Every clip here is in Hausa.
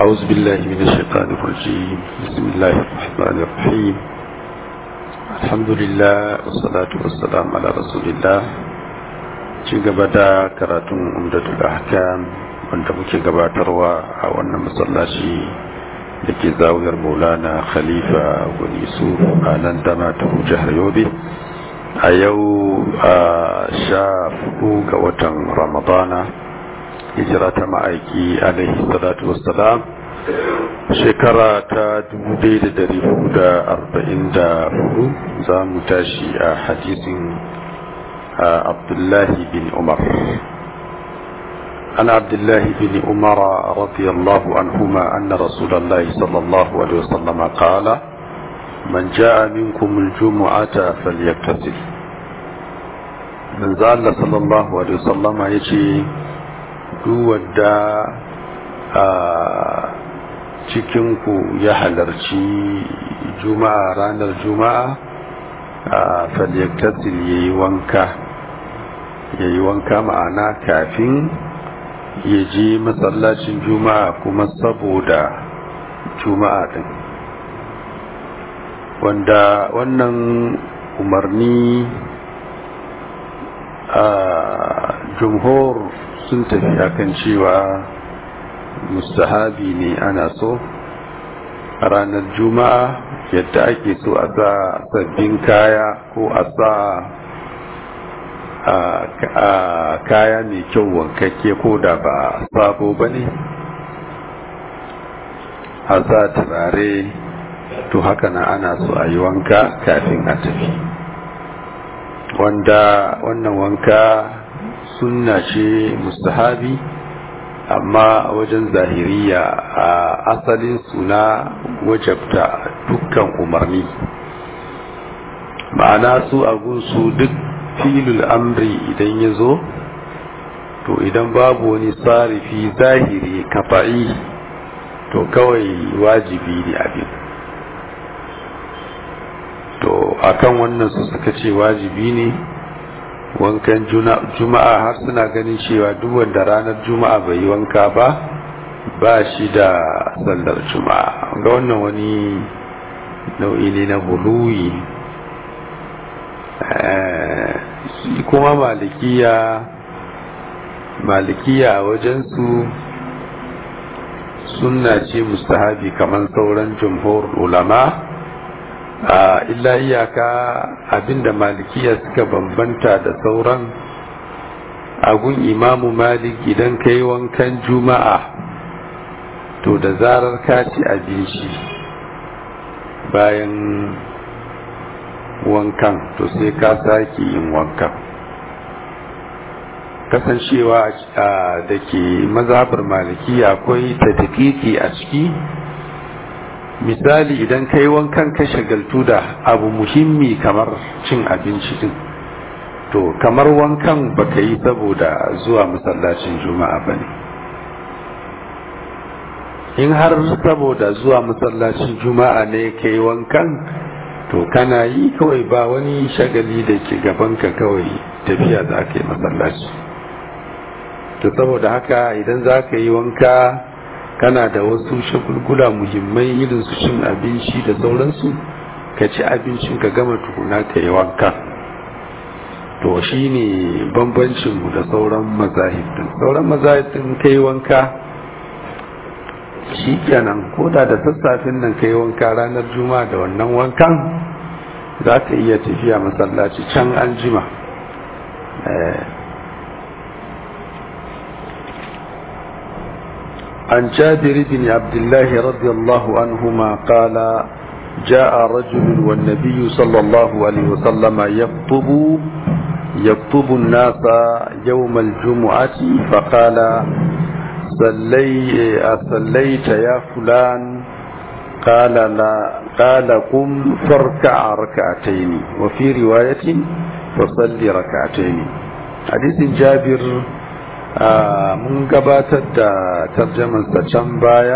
أعوذ بالله من الشيطان الرجيم بسم الله الرحمن الرحيم الحمد لله والصلاة والسلام على رسول الله ci gaba da karatun umdatul ahkam wanda muke gabatarwa a wannan masallaci da ke zawiyar maulana khalifa gwani su a nan dama ta jihar yobe a yau a sha hudu ga watan ramadana hijira ta ma'aiki alaihi salatu wassalam shekara ta 1444 za mu tashi a hadisin عبد الله بن عمر عن عبد الله بن عمر رضي الله عنهما أن رسول الله صلى الله عليه وسلم قال من جاء منكم الجمعة فليغتسل من زال صلى الله عليه وسلم يجي دودا cikinku ya halarci juma'a ranar juma'a falyaktasil ya yi wanka ya yi wanka ma'ana kafin ya je masallacin juma'a kuma saboda juma'a din wanda wannan umarni a jumhur sun tafi akan cewa mustahabi ne ana so a ranar juma'a yadda ake so a sa sabbin kaya ko a sa kaya mai kyau wankakke ko da ba sabo ba ne a sa turare to haka na ana so a yi wanka kafin a tafi wanda wannan wanka sunna ce mustahabi amma a wajen zahiriya a asalin suna wajabta dukkan umarni ma'ana su a gunsu duk filul amri idan ya zo to idan babu wani tsarifi zahiri kafa'i to kawai wajibi ne abin to akan wannan su suka ce wajibi ne wankan juma'a har suna ganin cewa duk wanda ranar juma'a bai yi wanka ba ba shi da sallar juma'a ga wannan wani nau'i ne na buluyi kuma malikiya malikiya a wajensu sunna ce mustahabi kamar sauran jumhur ulama a illa iyaka abinda malikiya suka bambanta da sauran agun imamu malik idan ka yi wankan juma'a to da zarar ka ci abinci bayan wankan to sai ka sake yin wankan kasancewa da ke mazhabar malikiya akwai tadikiki a ciki misali idan kai wankan ka shagaltu da abu muhimmi kamar cin abinci din to kamar wankan baka yi saboda zuwa masallacin juma'a ba ne in har saboda zuwa masallacin juma'a ne ka yi wankan to kana yi kawai ba wani shagali da ke gabanka kawai tafiya za ka yi masallaci to saboda haka idan za ka yi wanka kana da wasu shagulgula muhimmai irin su cin abinci da sauransu ka ci abincin ka gama tukuna ka yi wanka to shi ne bambancinmu da sauran mazahibin sauran mazahibin ka yi wanka shi kenan ko da da sassafin nan ka yi wanka ranar juma'a da wannan wankan za ka iya tafiya masallaci can an jima عن جابر بن عبد الله رضي الله عنهما قال جاء رجل والنبي صلى الله عليه وسلم يخطب يخطب الناس يوم الجمعة فقال صلي أصليت يا فلان قال لا قال قم فاركع ركعتين وفي رواية فصلي ركعتين حديث جابر mun gabatar da tarjamansa can baya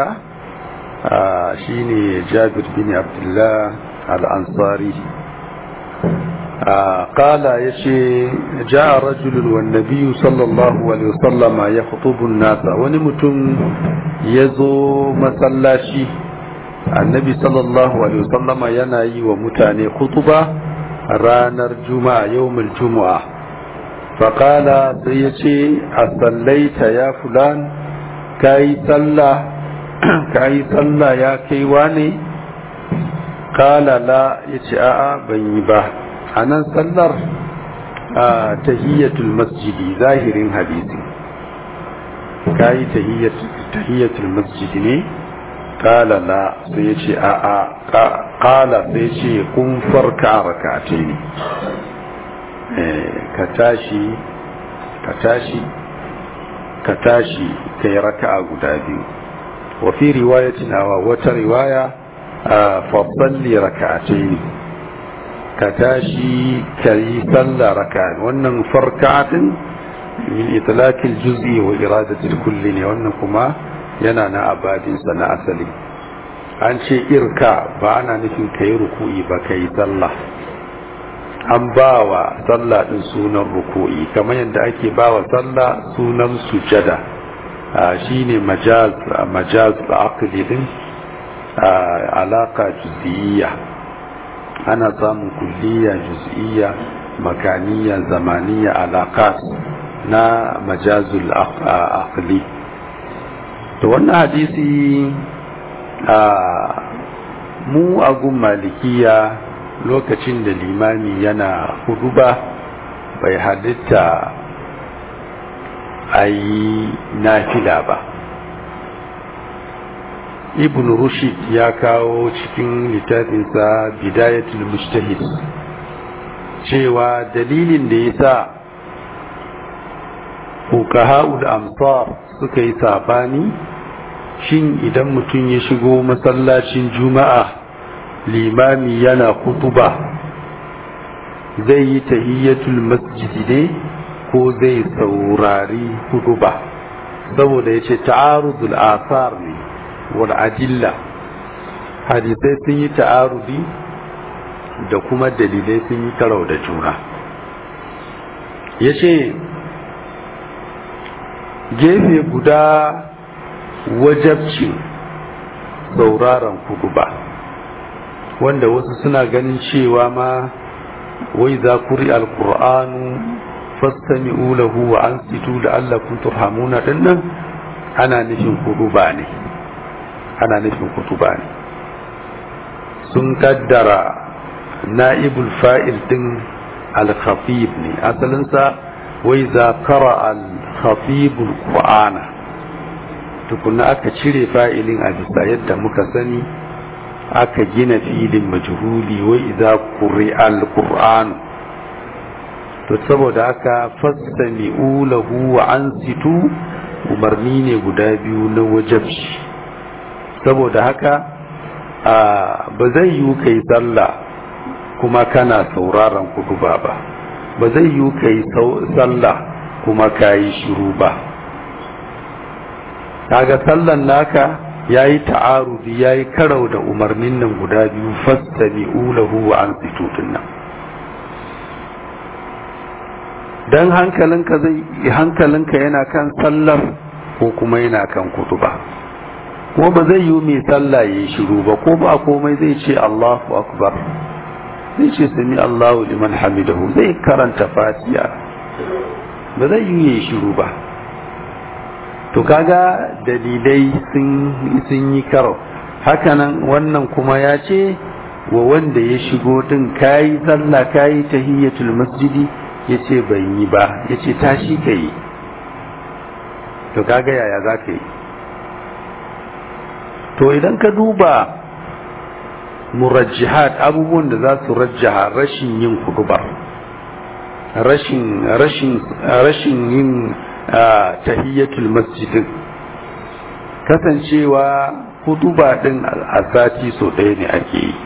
shine jabir bin abdullah al-ansari قال يشي جاء رجل والنبي صلى الله عليه وسلم يخطب الناس ونمتم يزو مسلاشي النبي صلى الله عليه وسلم يناي ومتاني خطبة رانر جمعة يوم الجمعة فقال سيشي أصليت يا فلان كاي صلى كاي صلى يا كيواني قال لا يشي آآ بني باه a nan sallar tahiyyatul masjidi zahirin hadisi ka yi tahiyyatul masjidi ne kala la sai ya ce a a kala sai ce kun farka rakate ne ka tashi ka tashi ka tashi ka yi raka'a guda biyu wa fi riwayatin awa wata riwaya fa salli raka'atai ne ka tashi ka yi sallah raka wannan farkatin min itlaqil juz'i wa iradatil kulli ne wannan kuma yana na abadinsa na asali an ce irka ba ana nufin ka yi ruku'i ba ka yi sallah an ba wa sallah din sunan ruku'i kamar yadda ake ba wa sallah sunan sujada shine majaz majaz aqli din alaka juz'iyya ana samun kulliya juz'iyya makaniya zamaniya alaƙas na majazul aqli to wannan hadisi a mu agun malikiya lokacin da limami yana hudu ba bai halitta a yi nafila ba ibn rushid ya kawo cikin littafinsa bidayatul mujtahid cewa dalilin da ya sa hukaha'ul amsar suka yi sabani shin idan mutum ya shigo masallacin juma'a limami yana kutuba zai yi tahiyyatul masjidi ne ko zai saurari huduba saboda ya ce ta'arudul asar ne wal adilla hadisai sun yi ta'arudi da kuma dalilai sun yi karau da juna ya ce gefe guda wajabcin sauraron kudu ba wanda wasu suna ganin cewa ma wai za kuri alkur'anu fastami'u lahu wa ansitu la'allakum turhamuna dinnan ana nufin kudu ba ne ana nufin kutuba ne sun kaddara na'ibul fa'il din al-khatib ne asalinsa wai za kara al-khatibul qur'ana tukuna aka cire fa'ilin a bisa yadda muka sani aka gina filin majhuli wai idza quri'a al-qur'an to saboda haka fastami'u lahu wa ansitu umarni ne guda biyu na wajabci saboda haka ba zai yi ka yi sallah kuma kana sauraron kuduba ba ba zai yi ka yi sallah kuma ka yi shiru ba kaga sallan naka ya yi ta'arudi ya yi karau da umarnin nan guda biyu fastami ulahu wa an situtun nan don hankalinka zai hankalinka yana kan sallar ko kuma yana kan kutuba kuma ba zai yi mai sallah ya yi shiru ba ko ba komai zai ce Allahu akbar zai ce sami Allahu liman hamidahu zai karanta fatiha ba zai yi ya yi shiru ba to kaga dalilai sun yi karo hakanan wannan kuma ya ce wa wanda ya shigo din kayi sallah kayi tahiyyatul masjidi ya ce ban yi ba ya ce tashi ka yi to kaga yaya za ka yi to idan ka duba murajjihat abubuwan da za su rajjaha rashin yin kudubar rashin rashin rashin yin tahiyyatul masjidin kasancewa kutuba din a sati so ɗaya ne ake yi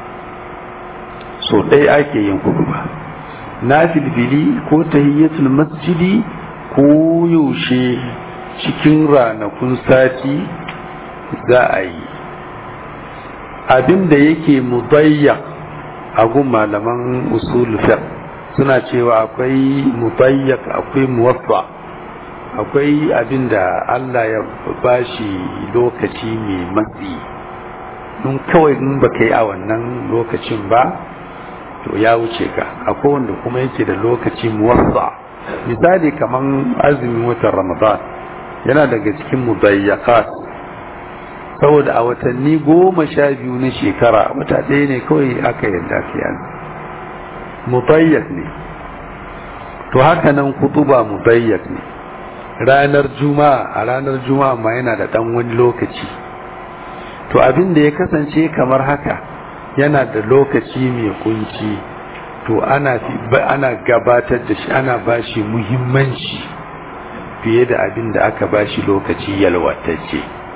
so ɗaya ake yin kutuba na filfili ko tahiyyatul masjidi ko yaushe cikin ranakun sati za a yi abin da yake mudayya agun malaman usul fiqh suna cewa akwai mutayyak akwai muwaffa akwai abin da Allah ya bashi lokaci mai matsi in kawai in ba ka yi a wannan lokacin ba to ya wuce ka akwai wanda kuma yake da lokaci muwaffa misali kaman azumin watan ramadan yana daga cikin mudayyakat saboda a watanni goma sha biyu na shekara wata ɗaya ne kawai aka yarda ka yanzu mudayyak ne to haka nan kutuba mudayyak ne ranar juma'a a ranar juma'a ma yana da ɗan wani lokaci to abin da ya kasance kamar haka yana da lokaci mai kunci to ana ana gabatar da shi ana bashi muhimmanci fiye da abin da aka bashi lokaci yalwatacce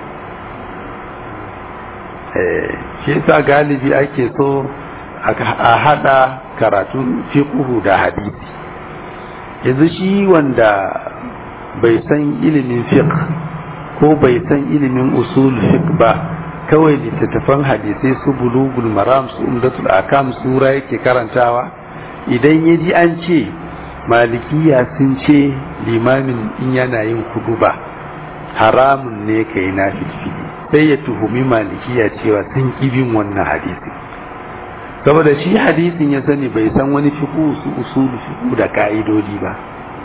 shi yasa galibi ake so a hada karatun fiqhu da hadisi yanzu shi wanda bai san ilimin fiqh ko bai san ilimin usul fiqh ba kawai littattafan hadisai su bulugul maram su umdatul akam sura yake karantawa idan ya ji an ce malikiya sun ce limamin in yana yin kuduba haramun ne ka yi na filfili sai ya tuhumi malikiya cewa sun bin wannan hadisi saboda shi hadisin ya sani bai san wani fiku su usulu fiku da ka'idodi ba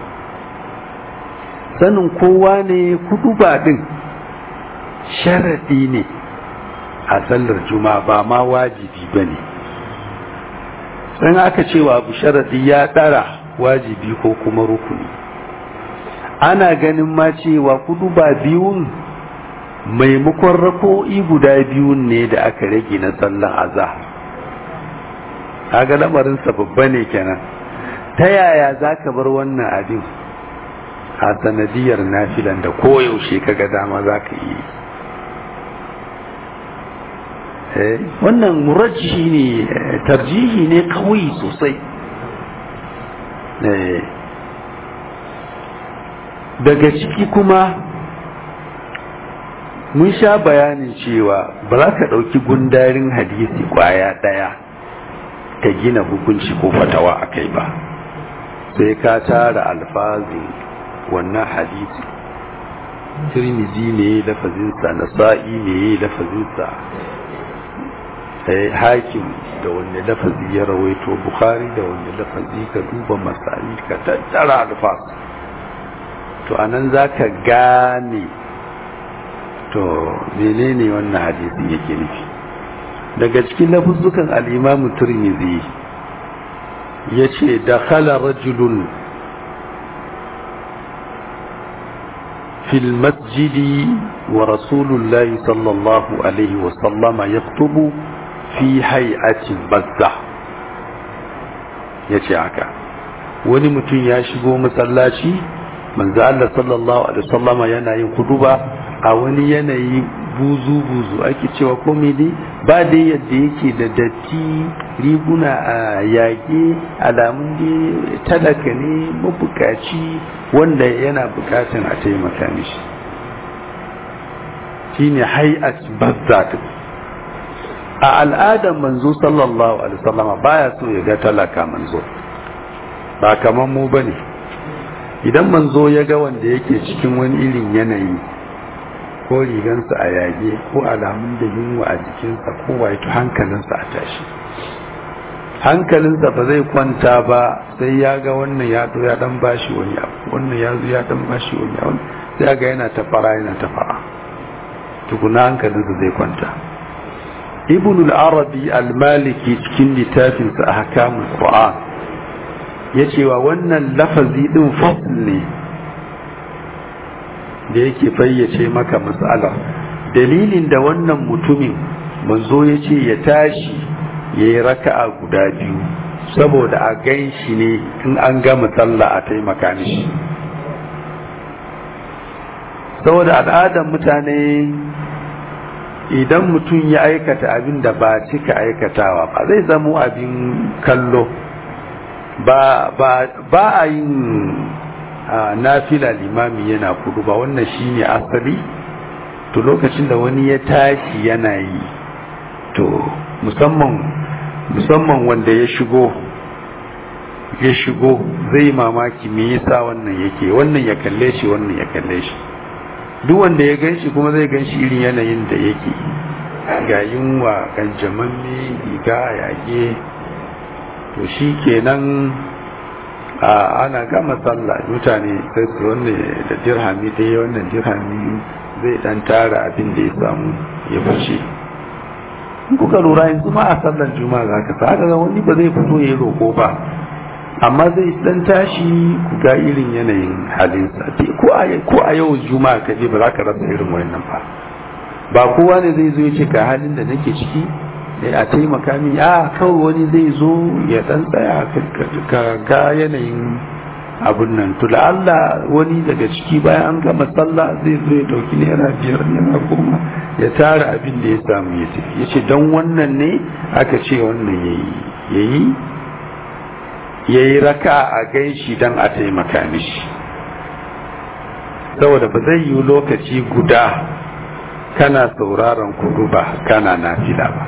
sanin kowa ne kuduba din sharadi ne a sallar juma'a ba ma wajibi ba ne sun aka cewa abu sharadi ya ɗara wajibi ko kuma rukuni ana ganin ma cewa kudu ba biyun maimakon rako'i guda biyun ne da aka rage na sallar azahar kaga lamarinsa babba ne kenan ta yaya za ka bar wannan abin a sanadiyar nafilan da koyaushe kaga dama za ka yi wannan murajjihi ne tarjihi ne kawai sosai daga ciki kuma mun sha bayanin cewa ba za ka ɗauki gundarin hadisi kwaya ɗaya ka gina hukunci ko fatawa a kai ba sai ka tara alfazin wannan hadisi tirmizi ne lafazinsa nasa'i ne lafazinsa hakim da wanne lafazi ya rawaito bukhari da wanne lafazi ka duba masani ka tattara alfas to anan za ka gane to menene wannan hadisi yake nufi daga cikin lafuzzukan al'imamu turmizi ya ce da khala rajulun fil masjidi wa rasulullahi sallallahu alaihi wasallama ya fi hay'atin bazza ya ce haka wani mutum ya shigo masallaci manzo Allah sallallahu alaihi wasallama yana yin kuduba a wani yanayi buzu buzu ake cewa komai dai ba dai yadda yake da datti riguna a yage alamun dai talaka ne mabukaci wanda yana bukatan a taimaka mishi shine hay'at bazzat a al'adar manzo sallallahu alaihi wasallama baya so ya ga talaka manzo ba kaman mu bane idan manzo ya ga wanda yake cikin wani irin yanayi ko rigansa a yage ko alamun da yunwa a jikinsa ko waito hankalinsa a tashi hankalinsa ba zai kwanta ba sai ya ga wannan ya zo ya dan bashi wani abu wannan ya zo ya dan bashi wani abu sai ga yana ta fara yana ta fara tukuna hankalinsa zai kwanta ibn al-arabi al-maliki cikin littafinsa a hakamun qur'an ya cewa wannan lafazi din fasl ne da yake fayyace maka matsala dalilin da wannan mutumin manzo ya ce ya tashi ya yi raka'a guda biyu saboda a gan shi ne in an gama sallah a taimaka mishi saboda al'adar mutane idan mutum ya aikata abin da ba cika aikatawa ba zai zamo abin kallo ba a yin nafila limami yana kudu ba wannan shine asali to lokacin da wani ya tashi yana yi to musamman musamman wanda ya shigo ya shigo zai mamaki me yasa wannan yake wannan ya kalle shi wannan ya kalle shi duk wanda ya gan shi kuma zai gan shi irin yanayin da yake ga yunwa kan jamanni riga yage to shi kenan a ana gama sallah mutane sai su wannan da dirhami ɗaya wannan dirhami zai dan tara abin da ya samu ya fice kuka lura yanzu ma a sallar juma'a za ka sa ga wani ba zai fito ya roko ba amma zai dan tashi ku ga irin yanayin halinsa ko a ko a yau juma'a ka je ba za ka rasa irin wannan ba ba kowa ne zai zo ya ce ga halin da nake ciki a taimaka min a kawai wani zai zo ya dan tsaya ka ga yanayin abun nan to Allah wani daga ciki bayan an gama sallah zai zo ya dauki naira biyar naira goma ya tara abin da ya samu ya tafi ya ce don wannan ne aka ce wannan yayi yayi yayi raka a gaishi don a taimaka mishi saboda ba zai yi lokaci guda kana sauraron kudu ba kana nafila ba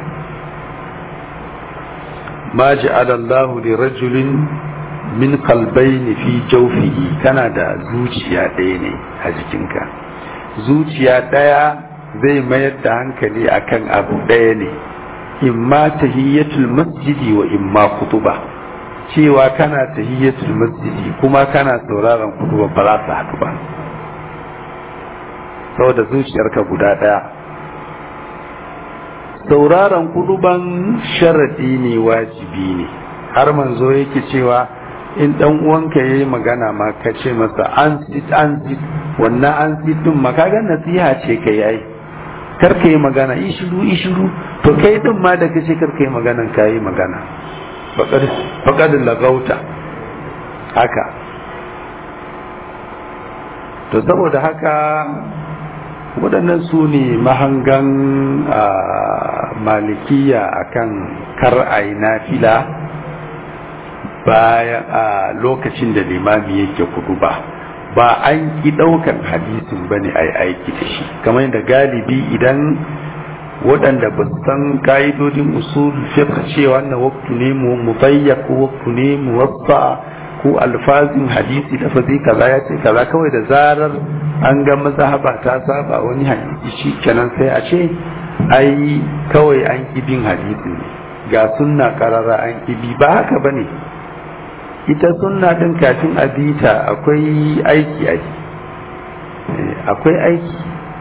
ma ja'ala Allahu li rajulin min qalbayni fi jawfihi kana da zuciya ɗaya ne a jikinka zuciya ɗaya zai mayar da hankali akan abu ɗaya ne imma tahiyyatul masjidi wa imma kutuba cewa kana tahiyyatul masjidi kuma kana sauraron kutuba ba za su haɗu ba saboda zuciyarka guda ɗaya sauraron kuduban sharadi ne wajibi ne har manzo yake cewa in dan uwanka yayi magana ma ka ce masa an sit an sit wannan an sit din ma kaga nasiha ce ka yayi kar ka yi magana ishiru ishiru to kai din ma da kace kar ka yi magana ka yi magana faqad faqad lagauta haka to saboda haka waɗannan su ne mahangan malikiya akan kar a yi nafila bayan a lokacin da limami yake kudu ba ba an ki ɗaukan hadisin ba ne a yi aiki da shi kamar da galibi idan waɗanda ba su san ka'idodin usul fiqh cewa wannan waktu ne mu mubayyak ko waktu ne mu wasa ko alfazin hadisi da fazi kaza ya ce kaza kawai da zarar an ga mazhaba ta saba wani hadisi shi kenan sai a ce ai kawai an bin hadisi ne ga sunna karara an bi ba haka bane ita sunna din kafin a bita akwai aiki aiki akwai aiki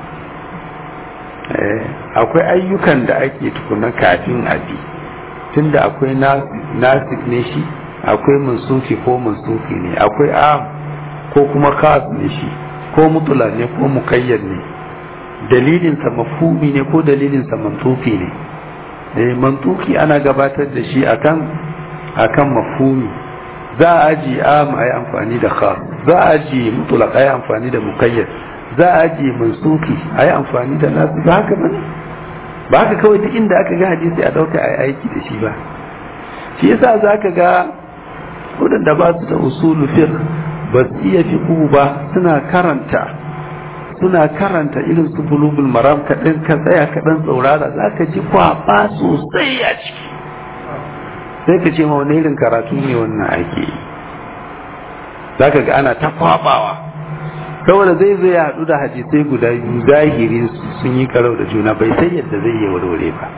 akwai ayyukan da ake tukuna kafin a bi tunda akwai nasik ne shi akwai mansufi ko mansufi ne akwai am ko kuma kas ne shi ko mutula ne ko mukayyar ne dalilinsa mafhumi ne ko dalilinsa mantuki ne eh mantuki ana gabatar da shi akan akan mafhumi za a aji am a yi amfani da khas za a aji mutulaq a yi amfani da mukayyar za a aji mansuki a yi amfani da nasu ba haka bane ba haka kawai duk inda aka ga hadisi a dauka a yi aiki da shi ba shi yasa za ka ga waɗanda ba su da usulu fiqh ba su iya fiqhu ba suna karanta suna karanta irin su bulugul maram kaɗan ka tsaya kaɗan tsaurara za ka ji kwaɓa sosai a ciki sai ka ce ma wani irin karatu ne wannan ake yi za ka ga ana ta kwaɓawa saboda zai zai haɗu da hadisai guda biyu zahirin sun yi karau da juna bai sai yadda zai yi warware ba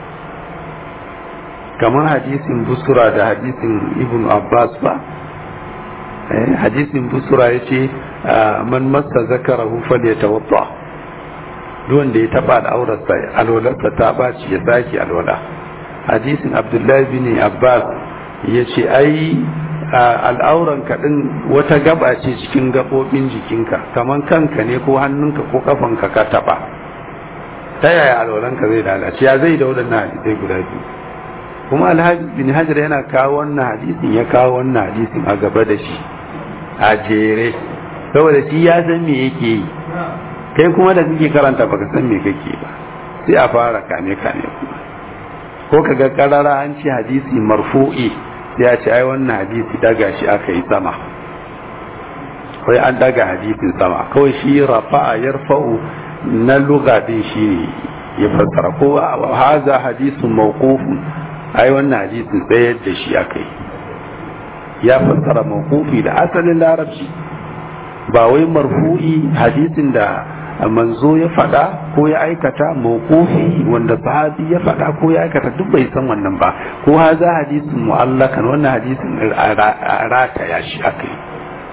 kamar hadisin busura da hadisin ibn abbas ba hadisin busura ya ce man masa zakara hufal ya tawadda duk wanda ya taba al'aurarsa alwalarsa ta baci ya sake alwala hadisin abdullahi bin abbas ya ce ai al'auran kaɗin wata gaba ce cikin gaɓoɓin jikinka kamar kanka ne ko hannunka ko kafanka ka taba ta yaya alwalanka zai lalace ya zai da waɗannan hadisai guda biyu kuma alhaji bin hajar yana kawo wannan hadisin ya kawo wannan hadisin a gaba da shi a jere saboda shi ya san me yake yi kai kuma da kake karanta baka san me kake ba sai a fara kane kane kuma ko kaga karara an ce hadisi marfu'i sai ya ce ai wannan hadisi daga shi aka yi sama wai an daga hadisin sama kawai shi rafa'a yarfa'u na lugha din shi ya fassara ko haza hadisun mawqufun ai wannan hadisin tsayar da shi aka yi ya fassara mawqufi da asalin larabci ba wai marfu'i hadisin da manzo ya faɗa ko ya aikata mawqufi wanda sahabi ya faɗa ko ya aikata duk bai san wannan ba ko haza hadisin mu'allakan wannan hadisin rataya shi aka yi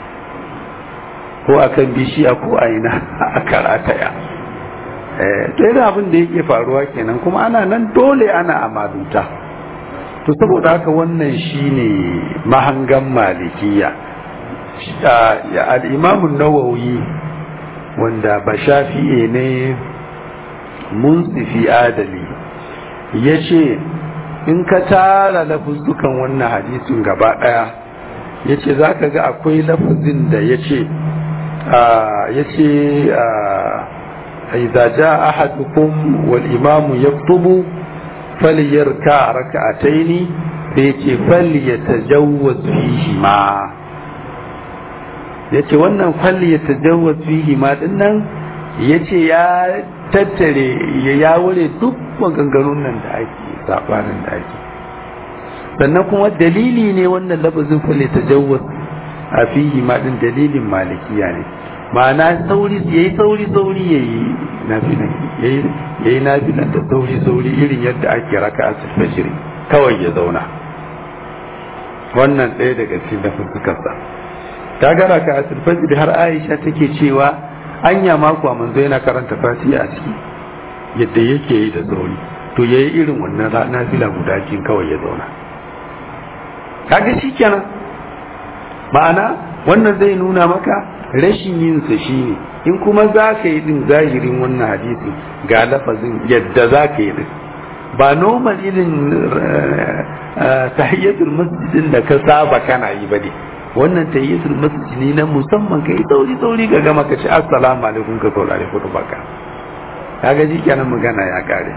ko akan bishiya ko a ina aka rataya to yana abin da yake faruwa kenan kuma ana nan dole ana amaduta to saboda haka wannan shine mahangan malikiya al'imamun nawawi wanda ba shafi'e ne munsifi adali ya ce in ka tara lafuzzukan wannan hadisin gaba ɗaya ya ce za ka ga akwai lafuzin da ya ce ya ce إذا جاء أحدكم والإمام يخطب فليركع ركعتين فيتي فليتجوز فيهما yace wannan falli ya tajawaz fihi ma dinnan yace ya tattare ya yawure duk maganganun nan da ake sabanin da ake sannan kuma dalili ne wannan lafazin falli tajawaz a fihi ma din dalilin malikiya ne ma'ana sauri yayi sauri sauri yayi nafilan yayi yayi nafilan da sauri sauri irin yadda ake raka a fajr kawai ya zauna wannan ɗaya daga cikin lafuzzukan sa ta ga raka a fajr har Aisha take cewa anya mako a manzo yana karanta fatiha a ciki yadda yake yi da sauri to yayi irin wannan nafila guda kin kawai ya zauna kaga shikenan ma'ana wannan zai nuna maka rashin yinsa shi ne in kuma za ka yi din zahirin wannan hadisi ga lafazin yadda za ka yi din ba normal irin tahiyyatul masjidin da ka saba kana yi ba ne wannan tahiyyatul masjid ne na musamman ka yi sauri sauri ga gama ka ce assalamu alaikum ka saurare kudu baka kaga ji kenan magana ya kare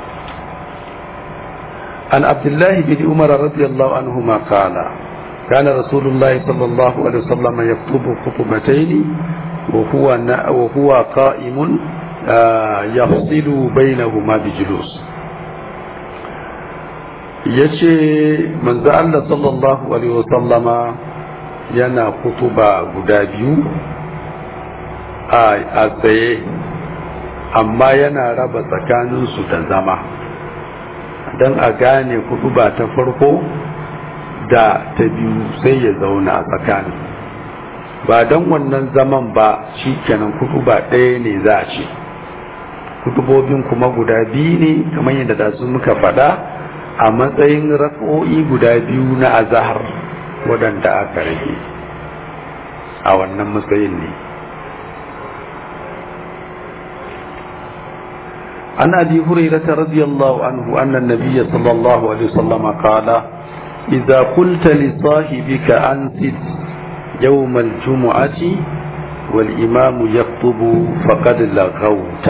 an abdullahi bin umar radiyallahu anhu ma qala كان رسول الله صلى الله عليه وسلم يخطب خطبتين وهو وهو قائم يفصل بينهما بجلوس yace manzo Allah sallallahu alaihi wasallama yana kutuba guda biyu a tsaye amma yana raba tsakaninsu da zama don a gane kutuba ta farko da ta biyu sai ya zauna a tsakanin ba don wannan zaman ba shi kenan kutuba ɗaya ne za a ce kutubobin kuma guda biyu ne kamar yadda da su muka faɗa a matsayin rak'o'i guda biyu na azahar waɗanda aka rage a wannan matsayin ne عن ابي هريره رضي الله عنه ان النبي صلى الله عليه وسلم قال اذا قلت لصاحبك انصت يوم الجمعه والامام يخطب فقد لغوت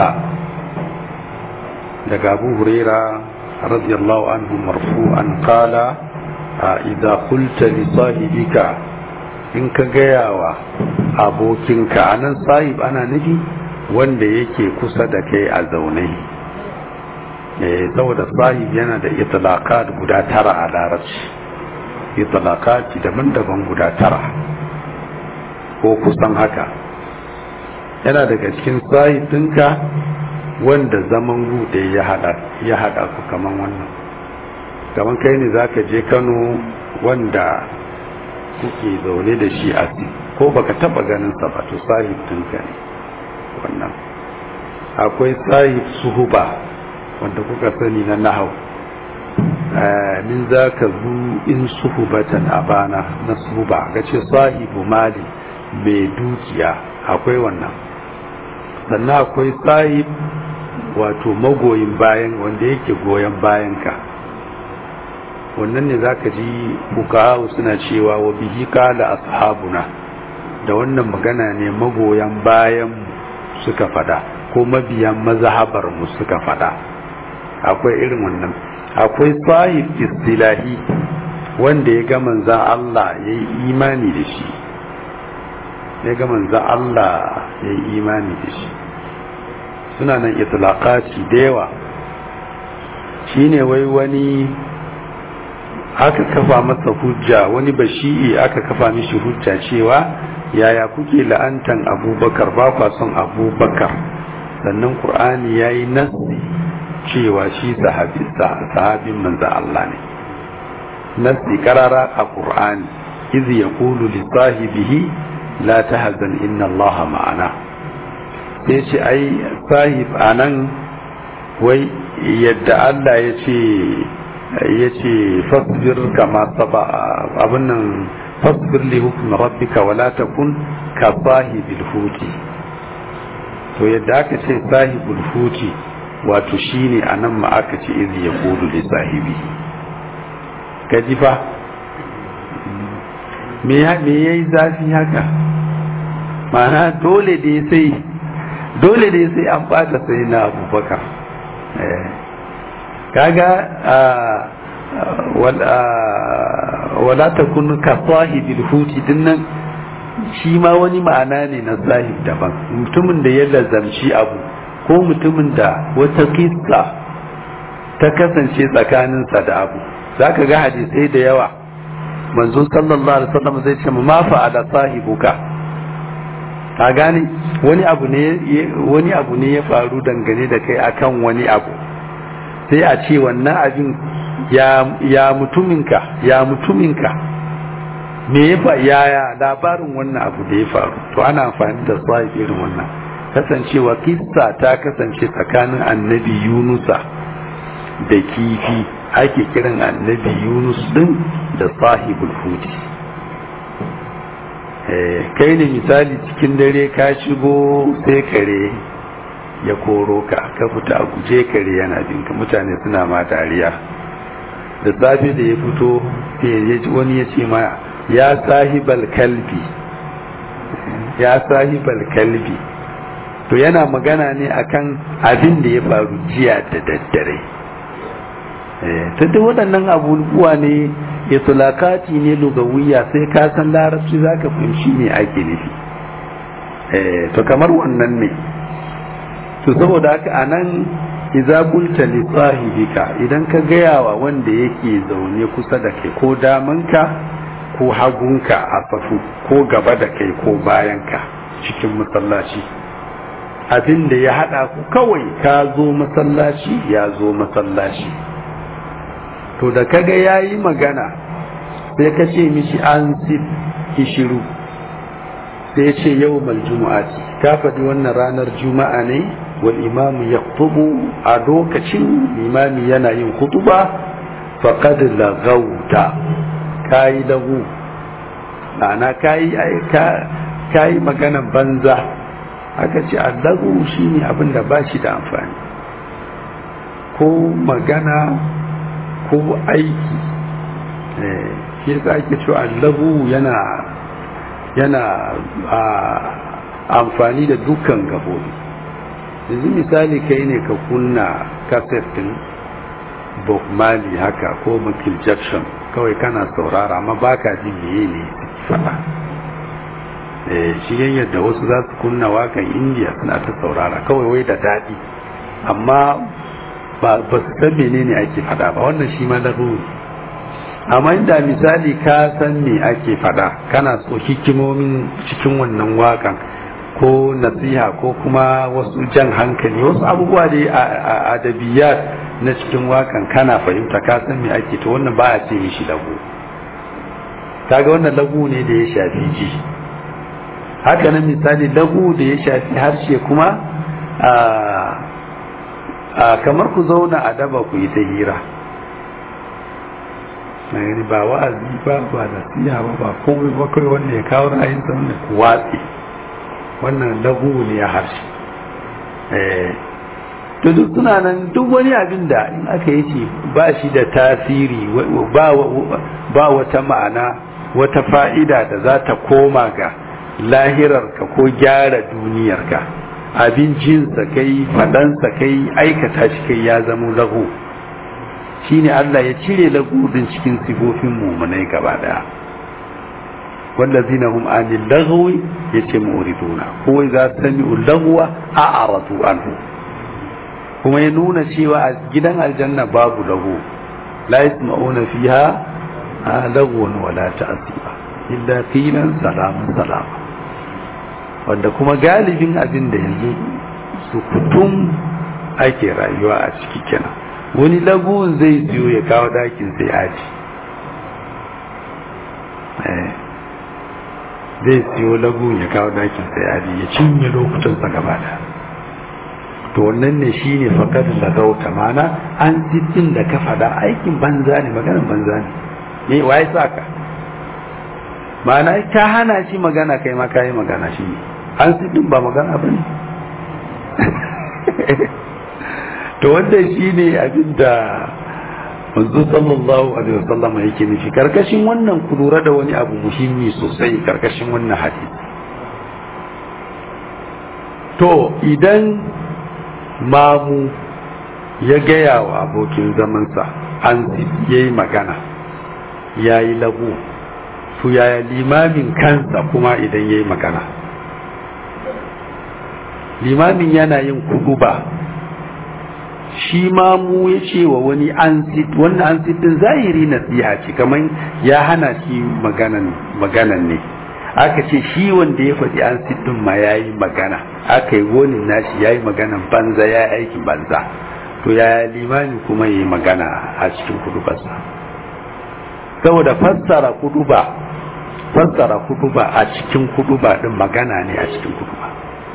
daga abu huraira radiyallahu anhu marfu'an qala idza qulta li sahibika in ka gaya wa abokinka anan sahib ana nufi wanda yake kusa da kai a zaune saboda sahib yana da itlaqat guda tara a larabci itlaqat daban-daban guda tara ko kusan haka yana daga cikin sahib ɗinka wanda zaman gude ya hada ya hada ku kaman wannan kaman kai ne zaka je Kano wanda kuke zaune da shi a ko baka taba ganin sa ba to sahib ɗinka ne wannan akwai sahib suhuba wanda kuka sani na nahau min za ka zu in suhubatan abana na suhuba ga ce sahibu mali mai dukiya akwai wannan sannan akwai sahib wato magoyin bayan wanda yake goyon bayan ka wannan ne za ka ji fukahawu suna cewa wa bihi kala ashabuna da wannan magana ne magoyan bayan suka fada ko mabiyan mazhabar mu suka fada akwai irin wannan akwai sahib istilahi wanda ya ga manzan Allah ya yi imani da shi ya ga manzan Allah ya yi imani da shi suna nan itlaqati da yawa shine wai wani aka kafa masa hujja wani bashi'i aka kafa mishi hujja cewa yaya kuke la'antan abubakar ba kwa son abubakar sannan qur'ani ya yi nasi cewa shi sahabin manzo Allah ne nasi karara a qur'ani iz yaqulu li sahibihi la tahzan inna Allah ma'ana sai ce ai sahib anan wai yadda Allah ya ce ya ce fasbir kama saba abin nan fasbir li hukm rabbika wala takun ka sahibil huti to yadda aka ce sahibul huti wato shine anan ma aka ce iz yaqulu li sahibi kaji fa me ya me yayi zafi haka ma'ana dole dai sai dole dai sai an bata sai na abubakar kaga wala ta kun ka sahibil huti dinnan shi ma wani ma'ana ne na sahib daban mutumin da ya lazamci abu ko mutumin da wata kissa ta kasance tsakaninsa da abu zaka ga hadisai da yawa manzo sallallahu alaihi wasallam zai ce ma fa'ala sahibuka ka gane wani abu ne wani abu ne ya faru dangane da kai akan wani abu sai a ce wannan abin ya ya mutuminka ya mutuminka me ya fa yaya labarin wannan abu da ya faru to ana amfani da sahib irin wannan kasancewa kissa ta kasance tsakanin annabi yunusa da kifi ake kiran annabi yunus din da sahibul hudi kai ne misali cikin dare ka shigo sai kare ya koro ka ka fita a guje kare yana binka mutane suna ma dariya da safe da ya fito wani ya ce ma ya sahibal kalbi ya sahibal kalbi to yana magana ne akan abin da ya faru jiya da daddare ta duk waɗannan abubuwa ne itulakati ne lugawiya sai ka san larabci za ka fahimci me ake nufi to kamar wannan ne to saboda haka a nan iza qulta li sahibika idan ka gaya wa wanda yake zaune kusa da kai ko damanka ko hagunka a safu ko gaba da kai ko bayanka cikin masallaci abin da ya hada ku kawai ka zo masallaci ya zo masallaci to da kaga yayi magana sai ka ce mishi an sif kishiru sai ya ce yau maljumu'ati ka faɗi wannan ranar juma'a ne wal imamu ya a lokacin imami yana yin kutuba faqad lagauta kayi lagu ma'ana kayi kayi maganan banza aka ce allagu shine abin da ba shi da amfani ko magana ko aiki shi yasa ake cewa allagu yana yana amfani da dukkan gabobi yanzu misali kai ne ka kunna kaset din bob marley haka ko michael jackson kawai kana saurara amma baka jin meye ne faɗa shi yadda wasu za su kunna wakan indiya suna ta saurara kawai wai da daɗi amma ba su san menene ake faɗa ba wannan shi ma laruri amma inda misali ka san me ake faɗa kana so hikimomin cikin wannan wakan ko nasiha ko kuma wasu jan hankali wasu abubuwa da a adabiyat na cikin wakan kana fahimta ka san me ake to wannan ba a ce shi lagu kaga wannan lagu ne da ya shafi ji haka nan misali lagu da ya shafi harshe kuma a kamar ku zauna a daba ku yi ta hira gani ba wa'azi ba ba nasiha ba ba komai ba kai wanda ya kawo ra'ayinsa wanda ku watsi wannan lagu ne ya harshe to duk suna nan duk wani abin da in aka yi ce ba shi da tasiri ba wata ma'ana wata fa'ida da za ta koma ga lahirarka ko gyara duniyarka abincinsa kai fadansa kai aikata shi kai ya zama lagu shine Allah ya cire lagudin cikin sifofin mumunai gaba daya wallazina hum anil lagwi yace mu'riduna ko za sami'u lagwa a'radu anhu kuma ya nuna cewa a gidan aljanna babu lagu la yasma'una fiha lagun wala ta'asiba illa qilan salamun salama wanda kuma galibin abin da yanzu sukutum ake rayuwa a ciki kenan wani lagun zai siyo ya kawo dakin sai aji zai siyo lagun ya kawo dakin sai aji ya cinye lokutansa gaba da to wannan ne shi ne fakar da gauta mana an ziddin da ka fada aikin banza ne maganin banza ne ne waye sa ka mana ka hana shi magana kai ma kayi magana shi ne an ziddin ba magana ba ne to wanda shi ne abin da manzo sallallahu alaihi wasallam yake nufi karkashin wannan ku lura da wani abu muhimmi sosai karkashin wannan hadisi to idan mamu ya gaya wa abokin zamansa an ya yi magana ya yi lagu to yaya limamin kansa kuma idan ya yi magana limamin yana yin kuduba shi mamu ya ce wa wani ansit wannan ansit din zahiri nasiha ce kamar ya hana shi maganan ne aka ce shi wanda ya faɗi an siddin ma ya yi magana aka yi wani nashi ya yi maganan banza ya yi aikin banza to ya limani kuma ya yi magana a cikin kudubarsa saboda fassara kuduba fassara kuduba a cikin kuduba din magana ne a cikin kuduba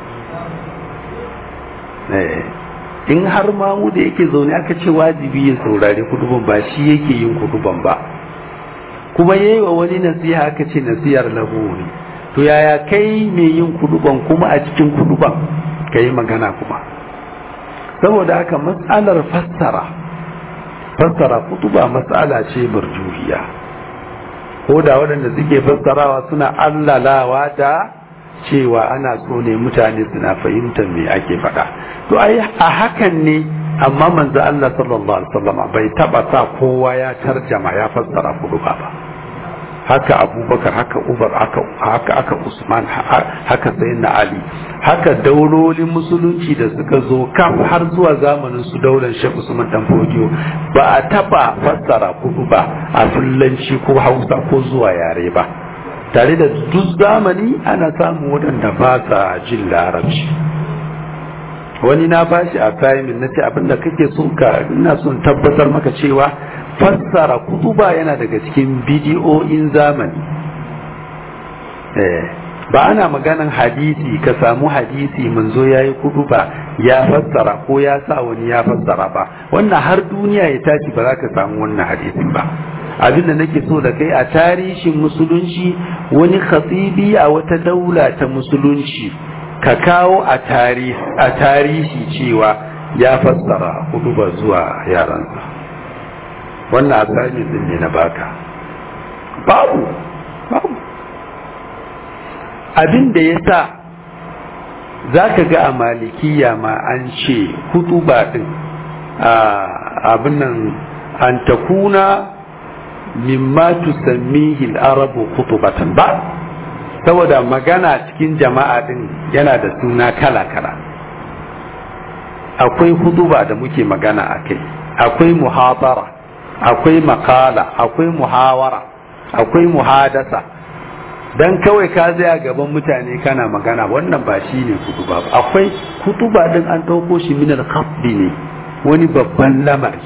in har mamu da yake zaune aka ce wajibi ya saurari kuduban ba shi yake yin kuduban ba kuma yayi wa wani nasiha aka ce nasihar lahu ne to yaya kai mai yin kuduban kuma a cikin kuduban ka yi magana kuma saboda haka matsalar fassara fassara kutuba matsala ce barjuhiya ko da waɗanda suke fassarawa suna allalawa da cewa ana so ne mutane suna fahimtar me ake faɗa to ai a hakan ne amma manzo Allah sallallahu alaihi wasallam bai taba sa kowa ya tarjama ya fassara kuduba ba haka abubakar haka umar haka aka usman haka sayyidina ali haka daulolin musulunci da suka zo kaf har zuwa zamanin su daular shek usman dan fodiyo ba a taba fassara kudu ba a fullanci ko hausa ko zuwa yare ba tare da duk zamani ana samun waɗanda ba sa jin larabci wani na bashi a tayimin na ce abinda kake so ka ina son tabbatar maka cewa fassara kutuba yana daga cikin bidiyoyin zamani ba ana maganan hadisi ka samu hadisi manzo ya yi kutuba ya fassara ko ya sa wani ya fassara ba wannan har duniya ya tashi ba za ka samu wannan hadisin ba abinda nake so da kai a tarihin musulunci wani khatibi a wata daula ta musulunci ka kawo a tarihi cewa ya fassara kutuba zuwa yaransa wannan assignment din ne na baka babu babu abin da ya sa za ka ga a malikiya ma an ce hutuba din abin nan an takuna mimma tusammihi al-arabu khutubatan ba saboda magana cikin jama'a din yana da suna kala-kala akwai hutuba da muke magana akai akwai muhabara akwai makala akwai muhawara akwai muhadasa dan kawai ka zaya gaban mutane kana magana wannan ba shi ne kutuba ba akwai kutuba din an ɗauko shi min al ne wani babban lamari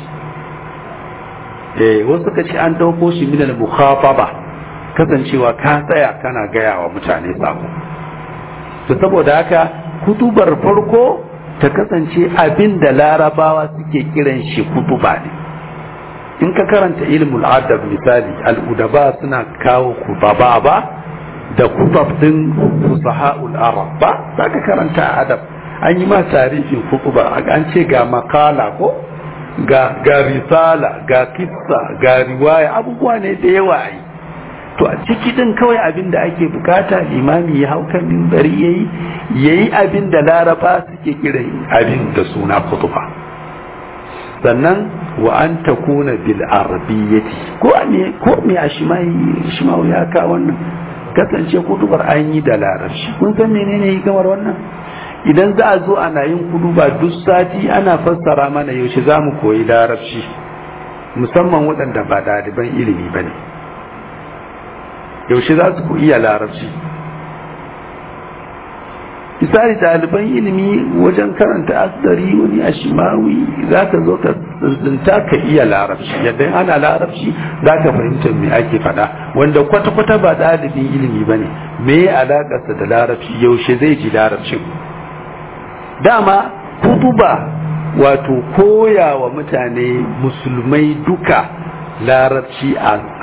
eh wasu ka ce an ɗauko shi min al kasancewa ka tsaya kana gaya wa mutane sako to saboda haka kutubar farko ta kasance abin da larabawa suke kiran shi kutuba ne in ka karanta ilmul adab misali al'udaba suna kawo kubaba ba da kutab din fusaha'ul arab ba za ka karanta adab an yi ma tarihin kutuba an ce ga makala ko ga ga risala ga kissa ga riwaya abubuwa ne da yawa yi to a ciki din kawai abin da ake bukata limami ya hau kan mimbari yayi yayi abin da laraba suke kiran abin da suna kutuba sannan wa an takuna bil arabiyyati ko me ko me a shimai shimau ya ka wannan kasance kutubar an yi da larabci kun san menene kamar wannan idan za a zo ana yin kuduba duk sati ana fassara mana yaushe za mu koyi larabci musamman waɗanda ba ɗaliban ilimi ba ne yaushe za su iya larabci misali ɗaliban ilimi wajen karanta asdari wani ashimawi za ka zo ka tsinta ka iya larabci yadda ana larabci za ka fahimta me ake faɗa wanda kwata-kwata ba ɗalibin ilimi ba ne me ya alaƙarsa da larabci yaushe zai ji larabcin dama kutuba wato koya wa mutane musulmai duka larabci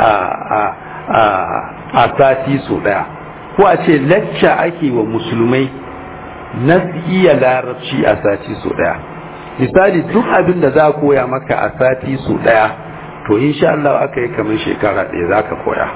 a sati so ɗaya ko a ce lacca ake wa musulmai na iya larabci a sati so daya misali duk abin da za a koya maka a sati so daya to insha Allah aka yi kamar shekara ɗaya za ka koya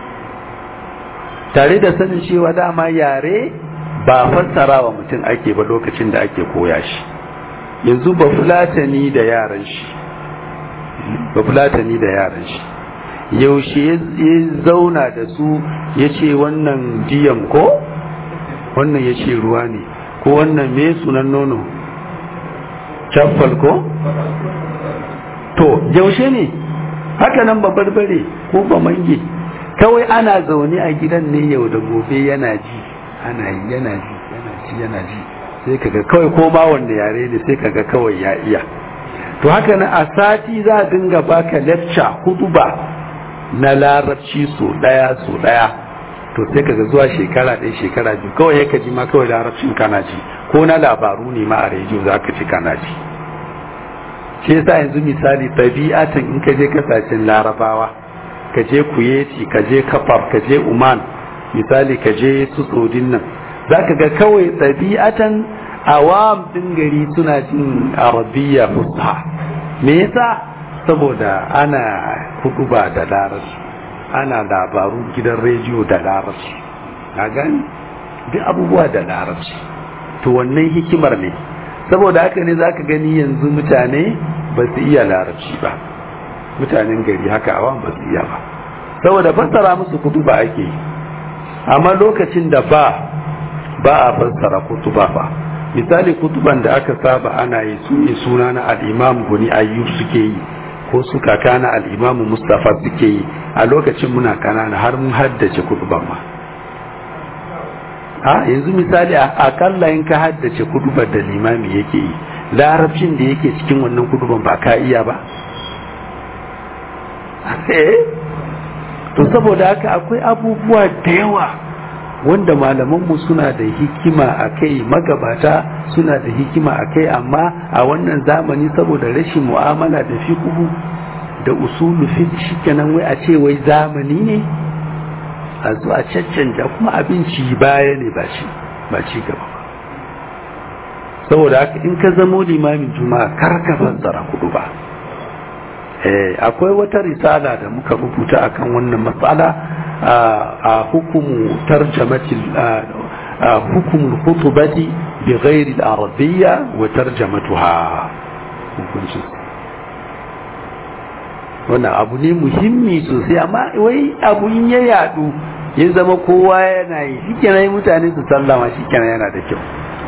tare da sanin cewa dama yare ba fassara wa mutum ake ba lokacin da ake koya shi yanzu ba fulatani da yaran shi ba fulatani da yaran shi yaushe ya zauna da su ya ce wannan diyan ko wannan ya ce ruwa ne ko wannan me sunan nono caffal ko to yaushe ne haka nan barbare ko ba mange kawai ana zaune a gidan ne yau da gobe yana ji ana yi yana ji yana ji yana ji sai kaga kawai ko ma wanda yare ne sai kaga kawai ya iya to haka nan a sati za a dinga baka lecture huduba na larabci so daya so daya to sai kaga zuwa shekara ɗaya shekara biyu kawai ya kaji ma kawai larabcin kana ji ko na labaru ne ma a rediyo za ka ci kana ji shi yasa yanzu misali tabi'atan in ka je kasashen larabawa ka je kuyeti ka je kafar ka je uman misali ka je su tsodin nan za ka ga kawai tabi'atan awam din gari suna jin arabiya fusha me yasa saboda ana huduba da larabci ana labaru gidan rediyo da larabci na gani duk abubuwa da larabci to wannan hikimar ne saboda haka ne zaka gani yanzu mutane ba su iya larabci ba mutanen gari haka awan ba su iya ba saboda fassara musu kutuba ake amma lokacin da ba ba a fassara kutuba ba misali kutuban da aka saba ana yi su ne suna na al'imam guni ayyub suke yi ko su kaka na al'imamu mustapha suke yi a lokacin muna kanana har mun haddace kutuban ma a yanzu misali akalla in ka haddace kutubar da limami yake yi larabcin da yake cikin wannan kutuban ba ka iya ba to saboda haka akwai abubuwa da yawa wanda malamanmu suna da hikima a kai magabata suna da hikima a kai amma a wannan zamani saboda rashin mu'amala da fiqhu da usulu fiqh shikenan wai a ce wai zamani ne a zo a caccanja kuma abinci baya ne ba shi ba ci gaba ba saboda haka in ka zamo limamin juma'a kar ka fassara kudu ba eh akwai wata risala da muka rubuta akan wannan matsala a hukumu tarjamati hukumul khutubati bi ghairi al-arabiyya wa tarjamatuha hukuncin wannan abu ne muhimmi sosai amma wai abu in ya yadu ya zama kowa yana yi shikenan mutane su sallama shikenan yana da kyau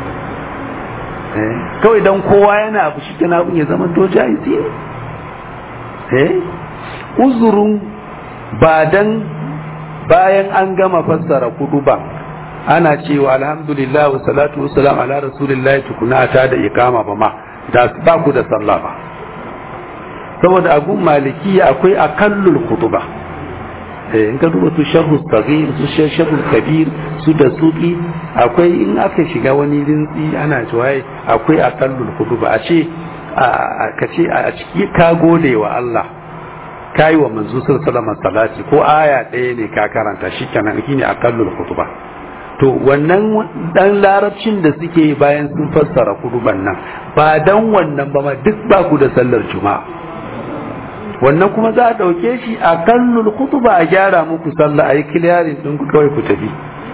kawai dan kowa yana abu shikenan abun ya zama to jahisi ne uzurin ba dan bayan an gama fassara kudu ba ana cewa alhamdulillah wa salatu wa salam ala rasulillah tukuna ta da ikama ba ma da ba ku da sallah ba saboda agun maliki akwai akallul kutuba eh in ka duba su sharhu saghir su sharhu kabir su da suki akwai in aka shiga wani rintsi ana cewa akwai akallul kutuba a ce ka ce a ciki ka gode wa Allah ka yi wa manzo sallallahu salati ko aya ɗaya ne ka karanta shi kenan shine akallul kutuba to wannan dan larabcin da suke bayan sun fassara kutuban nan ba dan wannan ba ma duk ba ku da sallar juma'a wannan kuma za a ɗauke shi a kallul kutuba a gyara muku sallah a yi kiliyarin ɗin ku kawai ku tafi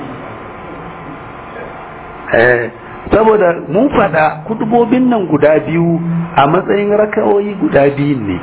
saboda mun faɗa kutubobin nan guda biyu a matsayin raka'o'i guda biyun ne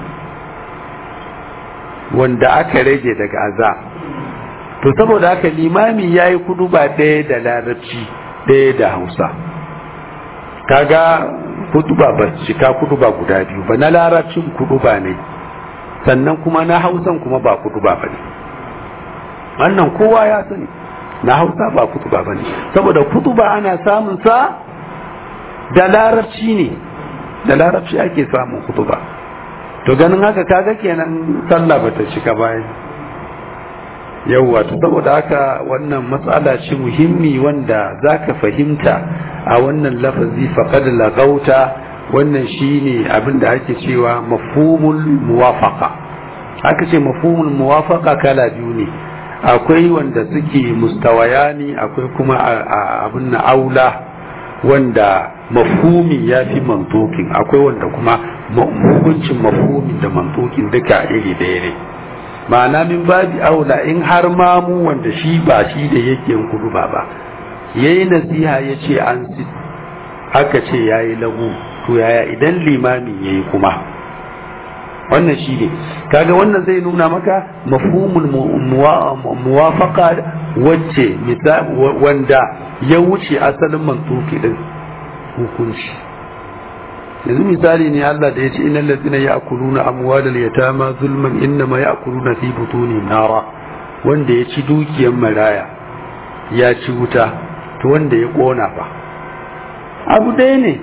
wanda aka rage daga aza to saboda haka limami ya yi kuduba ɗaya da larabci ɗaya da hausa kaga kutuba ba cika kutuba guda biyu ba na larabcin kutuba ne sannan kuma na hausan kuma ba kutuba ba ne wannan kowa ya sani na hausa ba kutuba ba ne saboda kutuba ana samun sa da larabci ne da larabci ake samun kutuba to ganin haka kaga kenan sallah bata cika bayan yauwa to saboda haka wannan matsala ce muhimmi wanda zaka fahimta a wannan lafazi faqad lagauta wannan shine abin da ake cewa mafhumul muwafaqa aka ce mafhumul muwafaqa kala biyu ne akwai wanda suke mustawayani akwai kuma abin na aula wanda mafhumi ya fi mantokin akwai wanda kuma hukuncin mafhumi da mantokin duka iri ɗaya ne ma'ana min babi aula in har mamu wanda shi ba shi da yake kudu ba ba yayi nasiha ya ce an aka ce yayi lagu to yaya idan limamin yayi kuma wannan shi ne kaga wannan zai nuna maka mafhumul muwafaqa wacce wanda ya wuce asalin mantuki din hukunci yanzu misali ne Allah da ya ce innal ladzina ya'kuluna amwalal yatama zulman innama ya'kuluna fi butuni nara wanda ya ci dukiyar maraya ya ci wuta to wanda ya kona fa abu ɗaya ne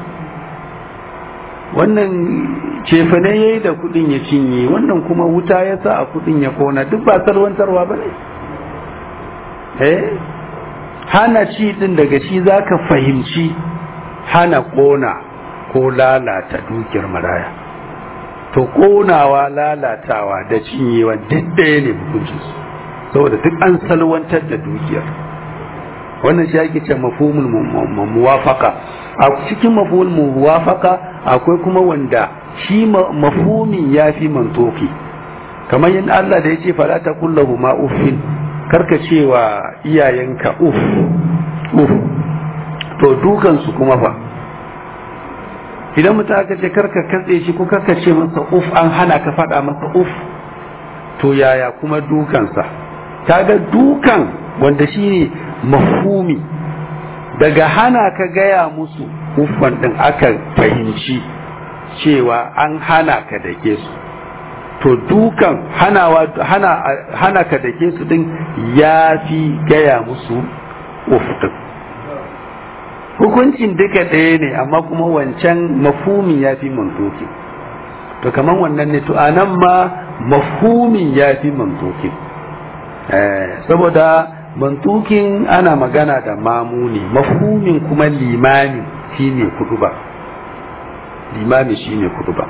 wannan cefane ya yi da kudin ya cinye wannan kuma wuta ya sa a kudin ya kona duk ba salwantarwa ba ne eh hana ci din daga shi za ka fahimci hana kona ko lalata dukiyar maraya to konawa lalatawa da cinyewa duk ɗaya ne hukuncinsu saboda duk an salwantar da dukiyar wannan shi ake ce mafhumul muwafaqa a cikin mafhumul muwafaqa akwai kuma wanda shi mafhumin yafi mantoki kamar yin Allah da yace fala ta kullahu ma uffin karka cewa iyayenka uff uff to dukan su kuma fa idan mutum aka ce karka katse shi ko karka ce masa uff an hana ka faɗa masa uff to yaya kuma dukansa kaga dukan wanda shine mafhumi daga hana ka gaya musu uffan din aka fahimci cewa an hana ka dake su to dukan hanawa hana hana ka dake su din ya fi gaya musu uff din hukuncin duka ɗaya ne amma kuma wancan mafhumin ya fi mantoki to kamar wannan ne to anan ma mafhumin ya fi mantoki saboda mantukin ana magana da mamuni mafhumin kuma limami shine kuduba limami shine kuduba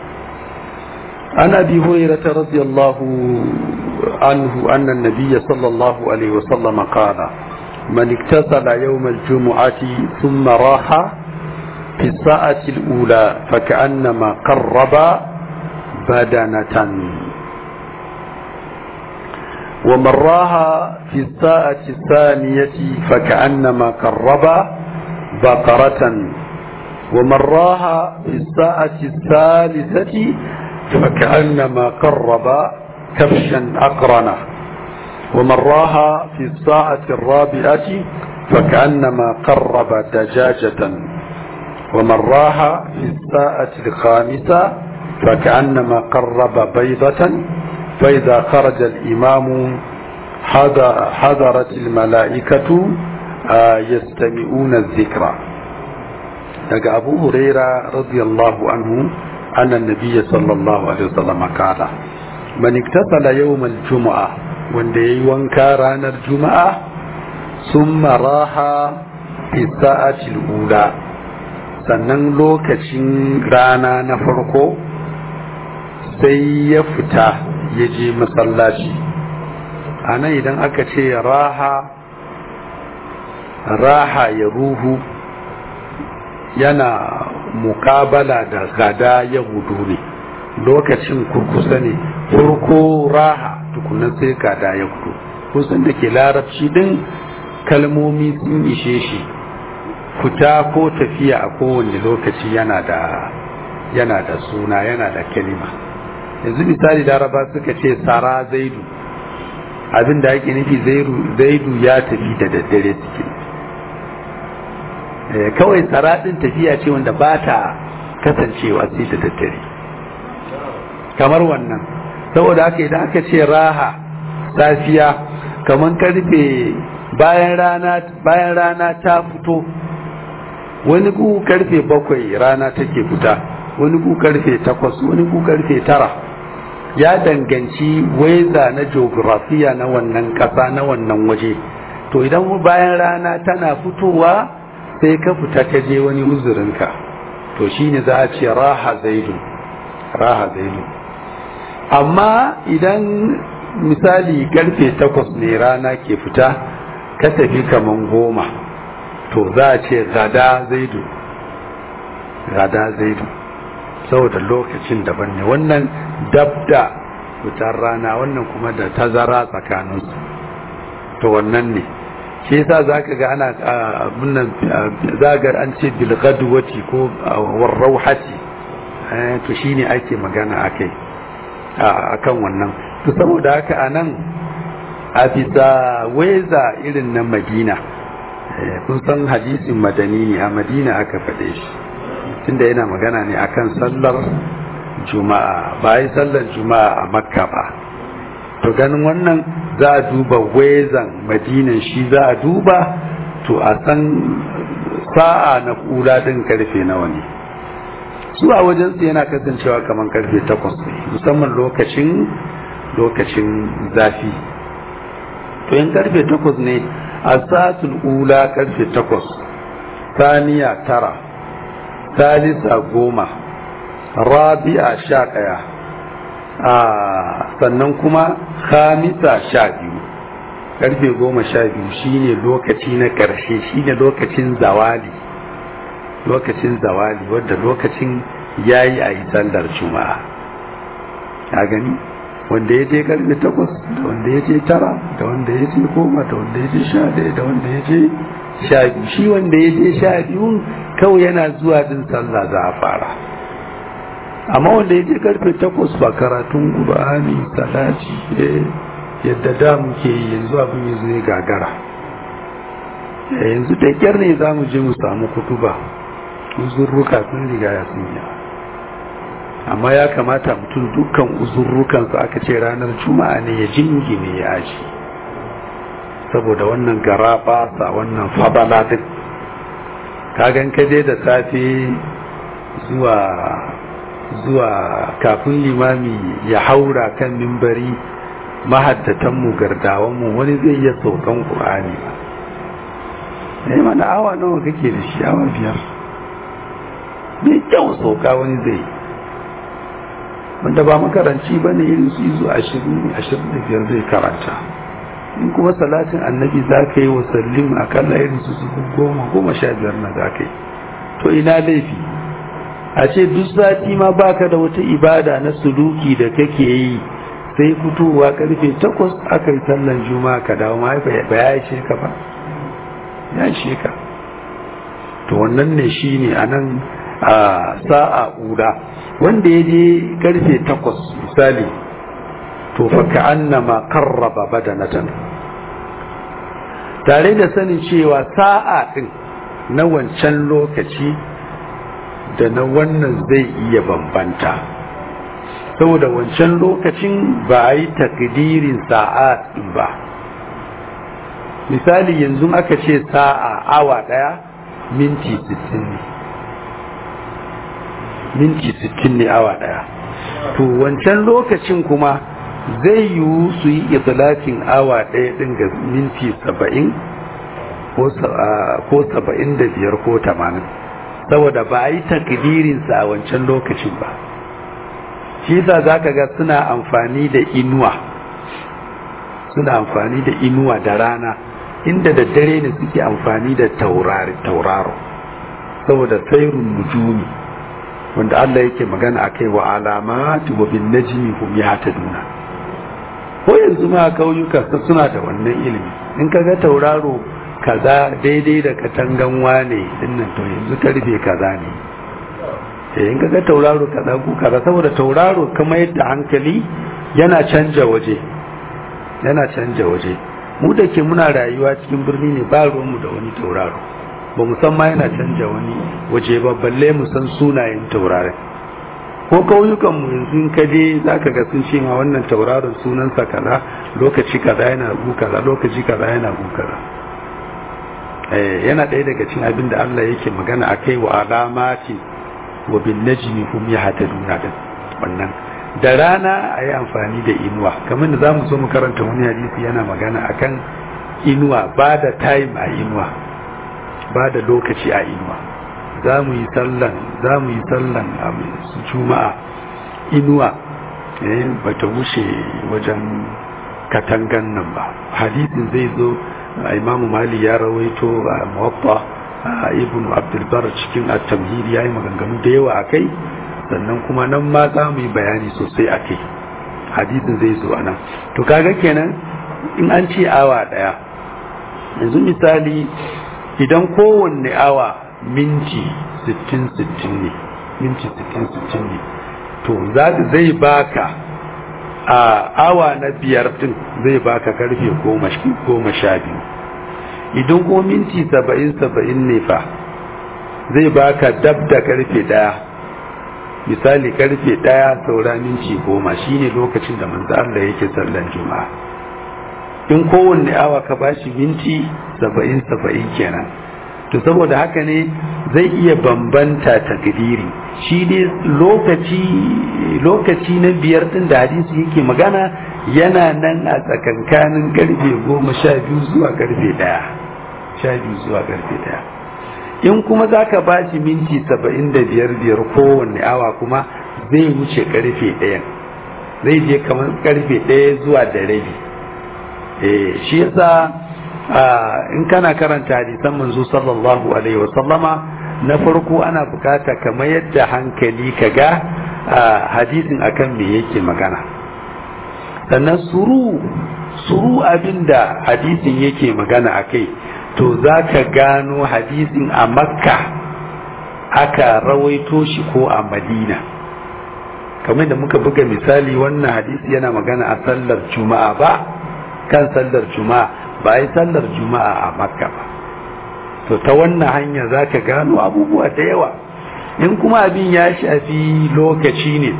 an abi hurairah radiyallahu anhu anna an-nabiy sallallahu alaihi wasallam qala man iktasala yawm al-jum'ati thumma raha fi as-sa'ati al-ula faka'annama qarraba badanatan ومن راها في الساعة الثانية فكأنما قرب بقرة ومن راها في الساعة الثالثة فكأنما قرب كبشا أقرنة ومن راها في الساعة الرابعة فكأنما قرب دجاجة ومن راها في الساعة الخامسة فكأنما قرب بيضة فإذا خرج الإمام حضرت الملائكة يستمعون الذكر لقى أبو هريرة رضي الله عنه أن النبي صلى الله عليه وسلم قال من اكتسل يوم الجمعة وندي وانكاران الجمعة ثم راح في الساعة الأولى sannan lokacin rana na farko sai ya fita ya je masallaci a nan idan aka ce raha raha ya ruhu yana mukabala da gada ya hudu ne lokacin kurkusa ne farko raha tukunan sai gada ya hudu kusan da ke larabci din kalmomi sun ishe shi fita ko tafiya a kowane lokaci yana da yana da suna yana da kalima yanzu misali laraba suka ce sara zaidu abin da ake nufi zaidu ya tafi da daddare suke kawai tsara ɗin tafiya ce wanda ba ta kasancewa sai da daddare kamar wannan saboda haka idan aka ce raha safiya kaman karfe bayan rana bayan rana ta fito wani gu karfe bakwai rana take fita wani gu karfe takwas wani gu karfe tara ya danganci waiza na geografiya na wannan ƙasa na wannan waje to idan bayan rana tana fitowa sai ka fita ka je wani uzurinka to shine za a ce raha zaidu raha zaidu amma idan misali karfe takwas ne rana ke fita ka tafi kaman goma to za a ce gada zaidu gada zaidu saboda lokacin daban ne wannan dabda fitar rana wannan kuma da tazara tsakaninsu to wannan ne shi yasa zaka ga ana abunnan zagar an ce bil gadwati ko war rauhati to shine ake magana akai akan wannan to saboda haka anan a bisa weza irin na Madina kun san hadisin madani ne a Madina aka faɗe shi tunda yana magana ne akan sallar juma'a ba yi sallar juma'a a makka ba to ganin wannan za a duba wezan madinan shi za a duba to a san sa'a na kula din karfe nawa ne su a wajensu yana kasancewa kamar karfe takwas ne musamman lokacin lokacin zafi to yin karfe takwas ne a sa'atul ula karfe takwas saniya tara salisa goma rabi'a sha ɗaya sannan kuma khamisa sha biyu karfe goma sha biyu shine lokaci na ƙarshe shine lokacin zawali lokacin zawali wadda lokacin yayi a yi sallar juma'a a gani wanda ya je karfe takwas da wanda ya je tara da wanda ya je goma da wanda ya je sha ɗaya da wanda ya je sha biyu shi wanda ya je sha biyu kawai yana zuwa din sallah za a fara amma wanda ya je karfe takwas ba karatun ƙur'ani salati yadda da muke yi yanzu abin yanzu ne gagara yanzu da kyar ne za mu je mu samu kutuba uzurruka sun riga ya sun yi amma ya kamata mutum dukkan uzurrukansu aka ce ranar juma'a ne ya jingine ya aji saboda wannan gara sa wannan fabala duk kagan kaje da safe zuwa zuwa kafin limami ya haura kan mimbari mahaddatanmu gardawanmu wani zai iya saukan ƙur'ani ba ne mana awa nawa kake da shi awa biyar mai kyau sauka wani zai wanda ba makaranci ba ne irin su izu ashirin ashirin da biyar zai karanta in kuma salatin annabi za ka yi wa sallim akalla irin su su goma goma sha biyar na za ka yi to ina laifi a ce duk sati ma baka da wata ibada na suluki da kake yi sai fitowa karfe takwas aka yi sallan juma'a ka dawo ma ba ya ishe ka ba ya ishe ka to wannan ne shi ne a nan a sa'a ura wanda ya je karfe takwas misali to fa ka annama karraba badanatan tare da sanin cewa sa'a din na wancan lokaci da na wannan zai iya bambanta saboda wancan lokacin ba a yi takdirin sa'a din ba misali yanzu aka ce sa'a awa daya minti 60 ne minti 60 ne awa daya to wancan lokacin kuma zai yiwu su yi itlafin awa daya din ga minti 70 ko 75 ko 80 saboda ba a yi takdirinsa a wancan lokacin ba shi yasa za ka ga suna amfani da inuwa suna amfani da inuwa da rana inda da dare ne suke amfani da tauraro saboda sairun nujumi wanda Allah yake magana akai wa alamati wa bin najmi hum yahtaduna ko yanzu ma kauyuka suna da wannan ilimi in kaga tauraro kaza daidai da katangan wane dinnan to yanzu karfe kaza ne eh in kaga tauraro kaza ku kaza saboda tauraro kamar yadda hankali yana canja waje yana canja waje mu da ke muna rayuwa cikin birni ne ba ruwanmu da wani tauraro ba mu san ma yana canja wani waje ba balle mu san sunayen taurarin ko kauyukan mu yanzu in ka je zaka ga sun ce ma wannan tauraron sunansa kaza lokaci kaza yana gu kaza lokaci kaza yana gu kaza eh yana ɗaya daga cikin abin da Allah yake magana akai wa alamati wa bin najmi hum yahtaduna din wannan da rana a yi amfani da inuwa kamar da za mu so mu karanta wani hadisi yana magana akan inuwa ba da time a inuwa ba da lokaci a inuwa za mu yi sallan za mu yi sallan a juma'a inuwa ba ta wuce wajen katangan nan ba hadisin zai zo imamu mali ya rawaito a muwaffa ibn abdulbar cikin at-tamhid yayi maganganu da yawa akai sannan kuma nan ma za mu yi bayani sosai a kai hadisin zai zo a nan to kaga kenan in an ce awa daya yanzu misali idan kowanne awa minti 60-60 ne minti 60-60 ne to zai baka a awa na biyar din zai baka karfe goma sha biyu idan ko minti 70-70 ne fa zai baka dab da karfe daya misali karfe ɗaya saura minti goma shine lokacin da manzo Allah yake sallan juma'a in kowanne awa ka bashi minti saba'in saba'in kenan to saboda haka ne zai iya bambanta takdiri shi ne lokaci lokaci na biyar din da hadisi yake magana yana nan a tsakankanin karfe goma sha biyu zuwa karfe ɗaya sha biyu zuwa karfe ɗaya in kuma za ka ba shi minti saba'in da biyar biyar kowanne awa kuma zai wuce karfe ɗayan zai je kamar karfe ɗaya zuwa da rabi shi yasa in kana karanta hadisan manzo sallallahu alaihi wa sallama na farko ana bukata kamar yadda hankali ka ga hadisin akan me yake magana sannan suru suru abinda hadisin yake magana akai to za ka gano hadisin a makka aka rawaito shi ko a madina kamar da muka buga misali wannan hadisi yana magana a sallar juma'a ba kan sallar juma'a ba yi sallar juma'a a makka ba to ta wannan hanya za ka gano abubuwa da yawa in kuma abin ya shafi lokaci ne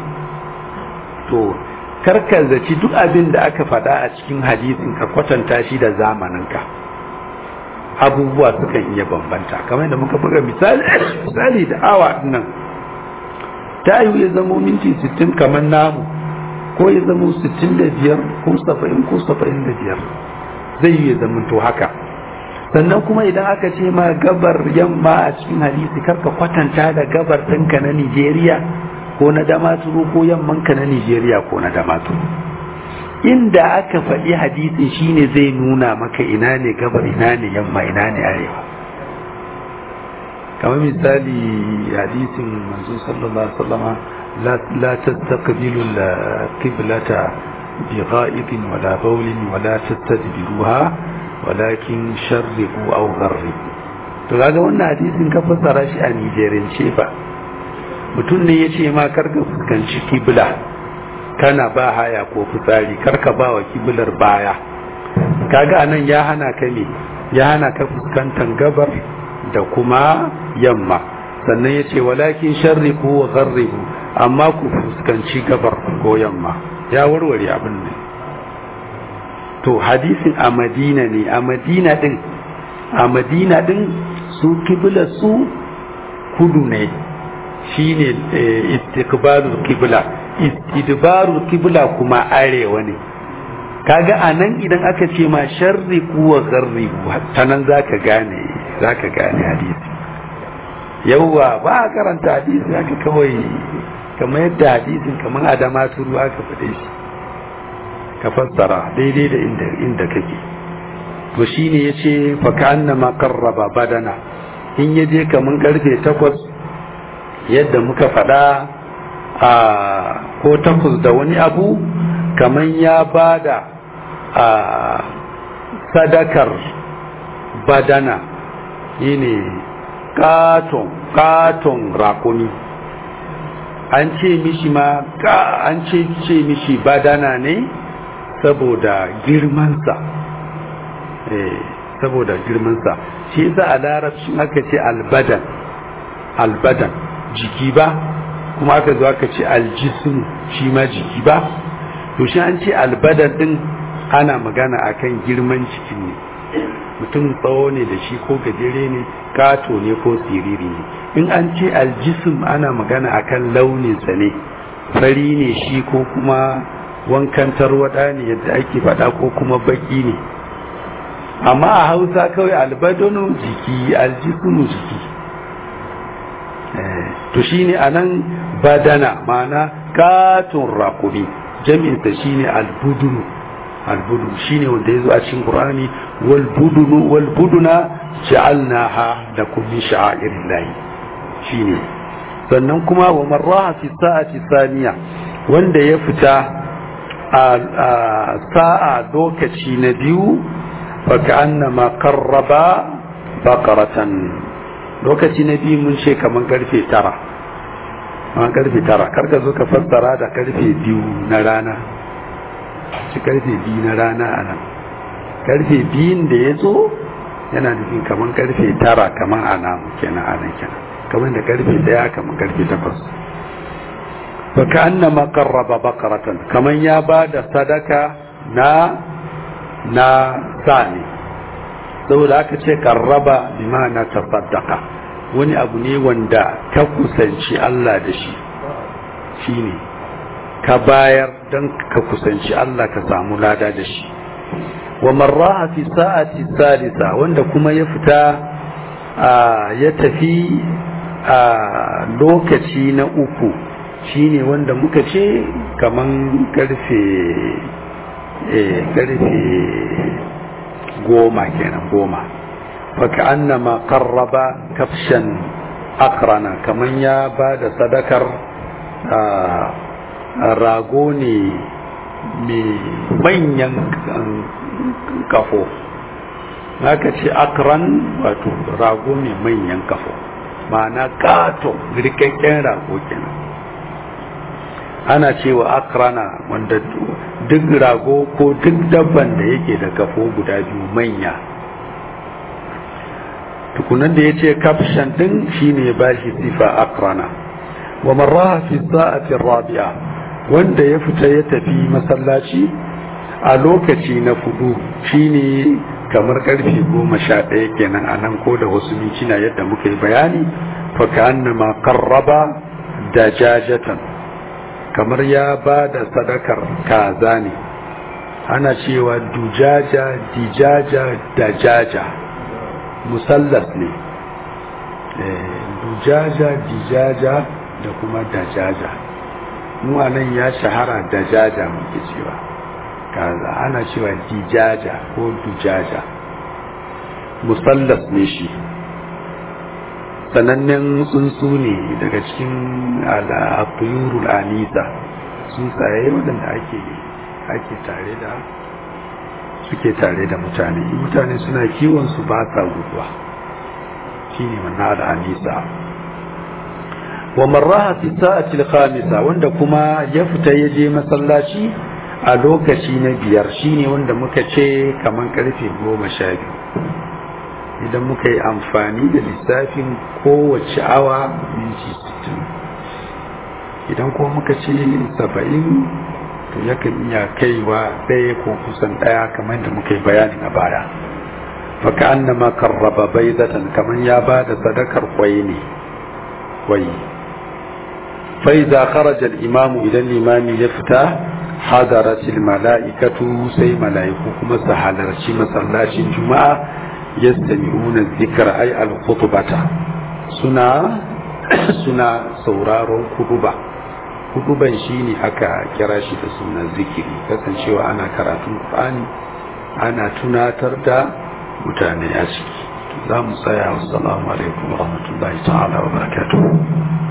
to karka zaci duk abin da aka faɗa a cikin hadisin ka kwatanta shi da zamaninka abubuwa sukan iya bambanta kamar da muka buga misali misali da awa nan ta yi ya zamo minti 60 kamar namu ko ya zamo 65 ko 70 ko 75 zai yi ya zama to haka sannan kuma idan aka ce ma gabar yamma a cikin hadisi karka kwatanta da gabar ɗinka na Nijeriya ko na damaturu ko yammanka na Nijeriya ko na damaturu inda aka faɗi hadisin shine zai nuna maka ina ne gabar ina ne yamma ina ne arewa kamar misali hadisin manzo sallallahu alaihi wasallama la tastaqbilu al-qiblata bi gha'ibin wala bawlin wala tastadbiruha walakin sharriqu aw gharribu to kaga wannan hadisin ka fassara shi a Nijeriyance fa mutum ne yace ma karka fuskanci kibla kana ba haya ko fitsari karka ba wa kiblar baya kaga anan ya hana ka ne ya hana ka fuskantar gabar da kuma yamma sannan ya ce walakin sharriku wa gharribu amma ku fuskanci gabar ko yamma ya warware abin ne to hadisin a madina ne a madina din a madina din su kibla su kudu ne shine istiqbalul kibla istidbarul kibla kuma arewa ne kaga anan idan aka ce ma sharriku wa gharribu ta nan zaka gane zaka gane hadisi yawwa ba a karanta hadisi haka kawai kamar yadda hadisin kamar adama turu aka faɗe shi ka fassara daidai da inda inda kake to shine yace fa ka'annama qarraba badana in yaje kaman karfe takwas yadda muka faɗa a ko takwas da wani abu kaman ya bada a sadakar badana shine katon katon rakumi an ce mishi ma an ce ce mishi badana ne saboda girmansa eh saboda girmansa shi yasa a larabcin aka ce albadan albadan jiki ba kuma aka zo aka ce aljisim shi ma jiki ba to shi an ce albadar din ana magana akan girman cikin ne mutum tsawo ne da shi ko gajere ne kato ne ko siriri ne in an ce aljisim ana magana akan launinsa ne fari ne shi ko kuma wankan tarwada ne yadda ake faɗa ko kuma baki ne amma a hausa kawai albadonu jiki aljismu jiki to shine anan badana ma'ana katon rakumi jami'insa shine albudunu albudunu shine wanda yazo a cikin qur'ani wal budunu wal buduna ja'alnaha lakum min sha'airillahi shine sannan kuma wa marraha fi sa'ati thaniya wanda ya fita a sa'a lokaci na biyu fa ka'annama qarraba baqaratan lokaci na biyu mun ce kaman karfe tara kaman karfe tara karka zo ka fassara da karfe biyu na rana shi karfe biyu na rana a nan karfe biyun da ya zo yana nufin kaman karfe tara kaman a nan kenan a nan kenan kaman da karfe daya kaman karfe takwas fa ka annama qarraba baqaratan kaman ya ba da sadaka na na sani saboda aka ce karraba bi ma'ana tasaddaqa wani abu ne wanda ka kusanci Allah da shi shine ka bayar don ka kusanci Allah ka samu lada da shi wa marraha fi sa'ati salisa wanda kuma ya fita ya tafi a lokaci na uku shine wanda muka ce kaman karfe karfe goma kenan goma faka annama qarraba kafshan akrana kaman ya ba da sadakar rago ne mai manyan kafo haka ce akran wato rago mai manyan kafo ma'ana kato rikakken rago kenan ana cewa akrana wanda duk rago ko duk dabban da yake da kafo guda biyu manya tukunan da ya ce kafshan din shine ba shi sifa akrana wa marraha fi sa'ati rabi'a wanda ya fita ya tafi masallaci a lokaci na fudu shine kamar karfe goma sha ɗaya kenan a nan ko da wasu mintuna yadda muka yi bayani fa ka annama qarraba dajajatan kamar ya ba da sadakar kaza ne ana cewa dujaja dijaja dajaja musallas ne dujaja dijaja da kuma dajaja mu nan ya shahara dajaja muke cewa kaza ana cewa dijaja ko dujaja musallas ne shi sanannen tsuntsu ne daga cikin al'afiyurul anisa tsuntsaye waɗanda ake ake tare da suke tare da mutane mutane suna kiwon su ba sa guduwa shine wannan al'anisa wa marraha fi sa'ati al-khamisa wanda kuma ya fita ya je masallaci a lokaci na biyar shine wanda muka ce kaman karfe goma sha biyu idan muka yi amfani da lissafin kowace awa minti sittin idan kuma muka ce saba'in to yakan iya kaiwa ɗaya ko kusan ɗaya kamar da muka yi bayani na baya faka annama karraba baizatan kamar ya ba da sadakar kwai ne kwai فإذا خرج الإمام إلى الإمام يفتح حضرت الملائكة سي ملائكة سحضر شي مسلاش الجمعة يستمعون الذكر أي الخطبة سنة سنة سورار خطبة خطبة شيني أكا كراشي سنة ذكري كسن شوى أنا كراتون القرآن أنا تناتر دا متاني أشكي za mu tsaya wasu alaikum wa rahmatullahi ta'ala wa barakatuhu